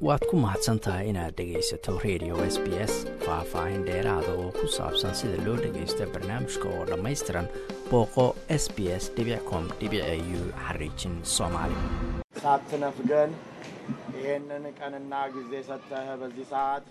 waad ku mahadsan tahay inaad dhegaysato radio s b s faah-faahin dheeraada oo ku saabsan sida loo dhagaysto barnaamijka oo dhammaystiran booqo s b s com u xariijin soomaali ሳትነፍገን ይህንን ቀንና ጊዜ ሰጥተህ በዚህ ሰዓት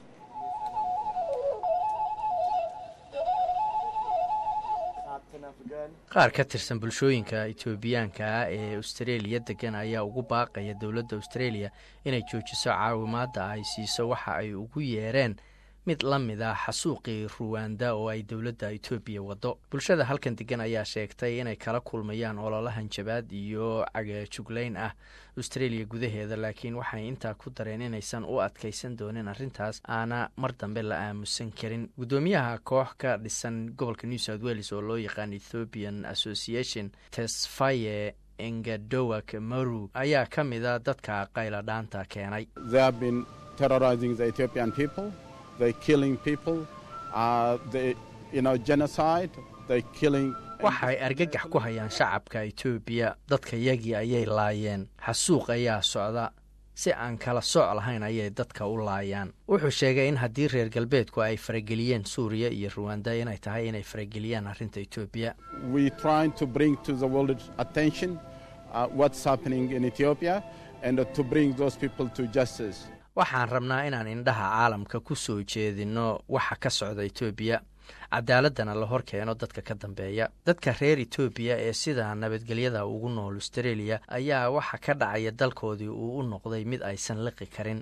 ሳትነፍገን qaar ka tirsan bulshooyinka etoobiyaanka ah ee austareeliya degan ayaa ugu baaqaya dowladda austareeliya inay joojiso caawimaadda ay siiso waxa ay ugu yeereen mid la mid ah xasuuqii ruwanda oo ay dowladda etoobiya waddo bulshada halkan degan ayaa sheegtay inay kala kulmayaan ololahan jabaad iyo cagajuglayn ah austareeliya gudaheeda laakiin waxay intaa ku dareen inaysan u adkaysan doonin arrintaas aana mar dambe la aamusan karin guddoomiyaha koox ka dhisan gobolka new south wales oo loo yaqaan ethiopian association tesfaye engadowak maru ayaa ka mida dadka qayla dhaanta keenay They have been terrorizing the Ethiopian people. They're killing people. Uh, they, you know, genocide. They're killing. waxay argagax ku hayaan shacabka etoobiya dadka yagii ayay laayeen xasuuq ayaa socda si aan kala sooc lahayn ayay dadka u laayaan wuxuu sheegay in haddii reer galbeedku ay farageliyeen suuriya iyo ruwanda inay tahay inay farageliyaan arrinta etoobiya We're trying to bring to the world attention uh, what's happening in Ethiopia and uh, to bring those people to justice. waxaan rabnaa inaan indhaha caalamka ku soo jeedinno waxa ka socda etoobiya cadaaladana la hor keeno dadka ka dambeeya dadka reer etoobiya ee sida nabadgelyada ugu nool austareeliya ayaa waxa ka dhacaya dalkoodii uu u noqday mid aysan liqi karin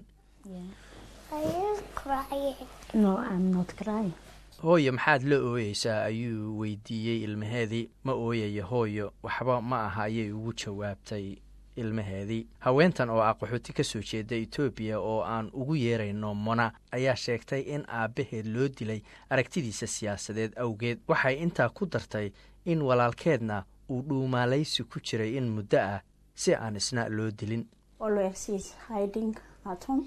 Are you crying? No, I'm not crying. hooyo maxaad la ooyeysaa ayuu weydiiyey ilmaheedii ma ooyayo hooyo waxba ma aha ayay ugu jawaabtay ilmaheedii haweentan oo ah qaxooti ka soo jeeda etoobiya oo aan ugu yeerayno mona ayaa sheegtay in aabbaheed loo dilay aragtidiisa siyaasadeed awgeed waxay intaa ku dartay in walaalkeedna uu dhuumaalaysi ku jiray in muddo ah si aan isna loo dilin Always he's hiding at home.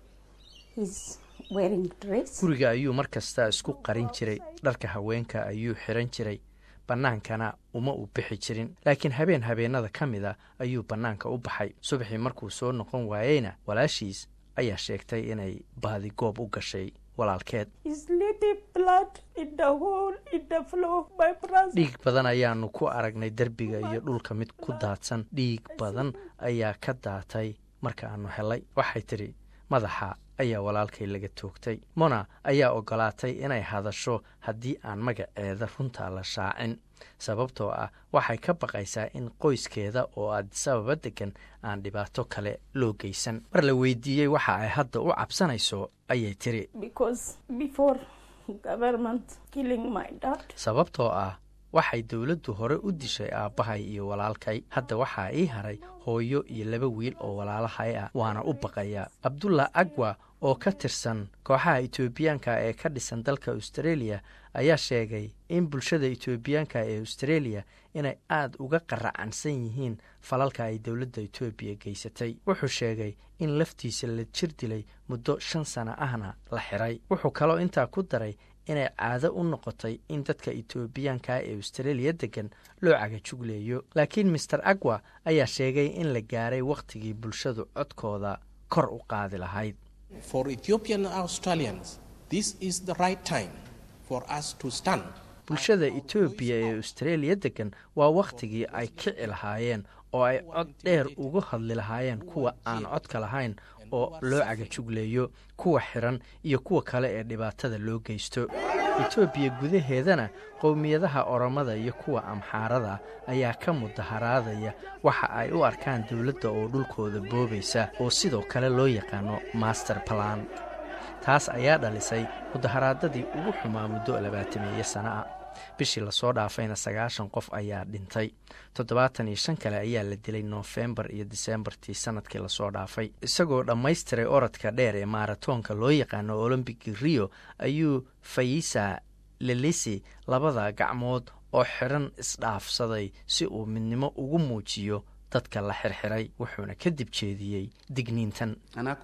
He's wearing dress. guriga ayuu mar kasta isku qarin jiray dharka haweenka ayuu xiran jiray bannaankana uma u bixi jirin laakiin habeen habeenada ka mid a ayuu bannaanka u baxay subaxii markuu soo noqon waayeyna walaashiis ayaa sheegtay inay baadigoob u gashay walaalkeed His little blood in the hole in the floor. My brother. dhiig badan ayaanu ku aragnay derbiga iyo dhulka mid ku daadsan dhiig badan ayaa ka daatay marka aanu helay waxay tidhi madaxa ayaa walaalkay laga toogtay mona ayaa ogolaatay inay hadasho haddii aan magaceeda runta la shaacin sababtoo ah waxay ka baqaysaa in qoyskeeda oo addisababa degan aan dhibaato kale loo geysan mar la weydiiyey waxa ay hadda u cabsanayso ayay tiri Because before government killing my dad, sababtoo ah waxay dowladdu hore u dishay aabbahay iyo walaalkay hadda waxaa ii haray hooyo iyo laba wiil oo walaalahay ah waana u baqayaa abdullah agwa oo ka tirsan kooxaha etoobiyaanka ee ka dhisan dalka austareeliya ayaa sheegay in bulshada etoobiyaanka ee austareeliya inay aad uga qaracansan yihiin falalka ay dowladda etoobiya geysatay wuxuu sheegay in laftiisa la jir dilay muddo shan sano ahna la xiray wuxuu kaloo intaa ku daray inay caado u noqotay in dadka etoobiyaanka ee austareeliya degan loo cagajugleeyo laakiin master agwa ayaa sheegay in la gaaray wakhtigii bulshadu codkooda kor u qaadi lahayd For Ethiopian Australians, this is the right time for us to stand. bulshada etoobiya ee austareeliya degan waa wakhtigii ay kici lahaayeen oo ay cod dheer uga hadli lahaayeen kuwa aan codka lahayn oo loo cagajugleeyo kuwa xiran iyo kuwa kale ee dhibaatada loo geysto etoobiya gudaheedana qowmiyadaha oromada iyo kuwa amxaarada ayaa ka mudaharaadaya waxa ay u arkaan dowladda oo dhulkooda boobaysa oo sidoo kale loo yaqaano master plan taas ayaa dhalisay mudaharaadadii ugu xumaa muddo labaatameeyo sano ah bishii lasoo dhaafayna sagaashan qof ayaa dhintay toddobaatan iyo shan kale ayaa la dilay noofembar iyo disembartii sanadkii lasoo dhaafay isagoo dhammaystiray orodka dheer ee maaratoonka loo yaqaano olombiki rio ayuu fayisa lelisi labada gacmood oo xidhan isdhaafsaday si uu midnimo ugu muujiyo dadka la xirxiray wuxuuna kadib jeediyey digniintan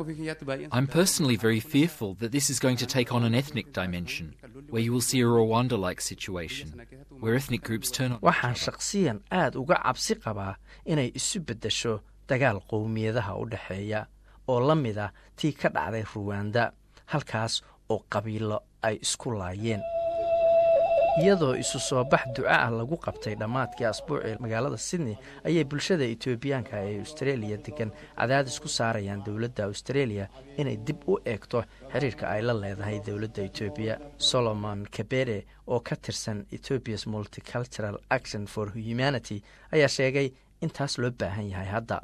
I'm personally very fearful that this is going to take on an ethnic dimension, where you will see a Rwanda like situation, where ethnic groups turn on. waxaan shaqsiyan aad uga cabsi qabaa inay isu beddesho dagaal qowmiyadaha u dhexeeya oo la mid ah tii ka dhacday ruwanda halkaas oo qabiilo ay isku laayeen iyadoo isu soo bax duca ah lagu qabtay dhammaadkii asbuucii magaalada sydney ayay bulshada etoobiyaanka ee australia degan cadaadis ku saarayaan dowladda australia inay dib u eegto xiriirka ay la leedahay dowladda etoobiya solomon kabere oo ka tirsan ethoobias multicultural action for humanity ayaa sheegay in taas loo baahan yahay hadda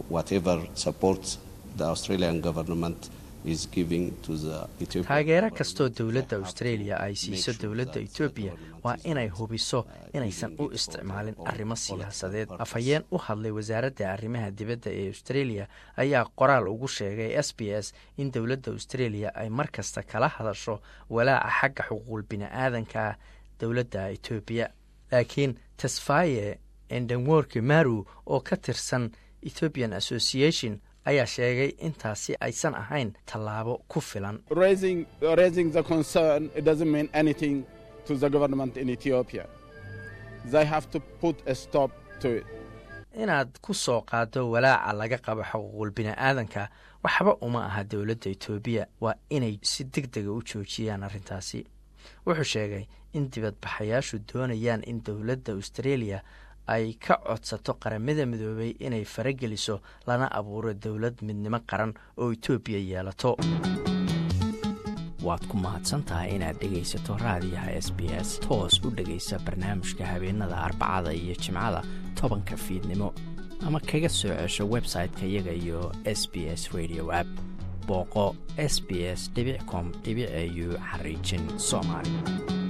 taageero kastoo dowladda australia ay siiso dowladda etoobiya waa inay hubiso inaysan u isticmaalin arrimo siyaasadeed afhayeen u hadlay wasaaradda arrimaha dibadda ee australia ayaa qoraal ugu sheegay s b s in dowladda australia ay mar kasta kala hadasho walaaca xagga xuquuqul bini-aadanka dowladda etoobiya laakiin tesfaye endenworki maru oo ka tirsan ethiopian association ayaa sheegay intaasi aysan ahayn tallaabo ku filan inaad ku soo qaado walaaca laga qabo xuquuqul bini-aadanka waxba uma aha dowladda etoobiya waa inay si deg dega u joojiyaan arrintaasi wuxuu sheegay in dibadbaxayaashu doonayaan in dowladda australia ay ka codsato qaramada midoobay inay farageliso lana abuuro dowlad midnimo qaran oo etoobiya yeelato waad ku mahadsantahay inaad dhegaysato raadiyaha s b s toos u dhegaysa barnaamijka habeenada arbacada iyo jimcada tobanka fiidnimo ama kaga soo cesho website-ka iyaga iyo s b s radio app booqo s b s com au xariijin soomaali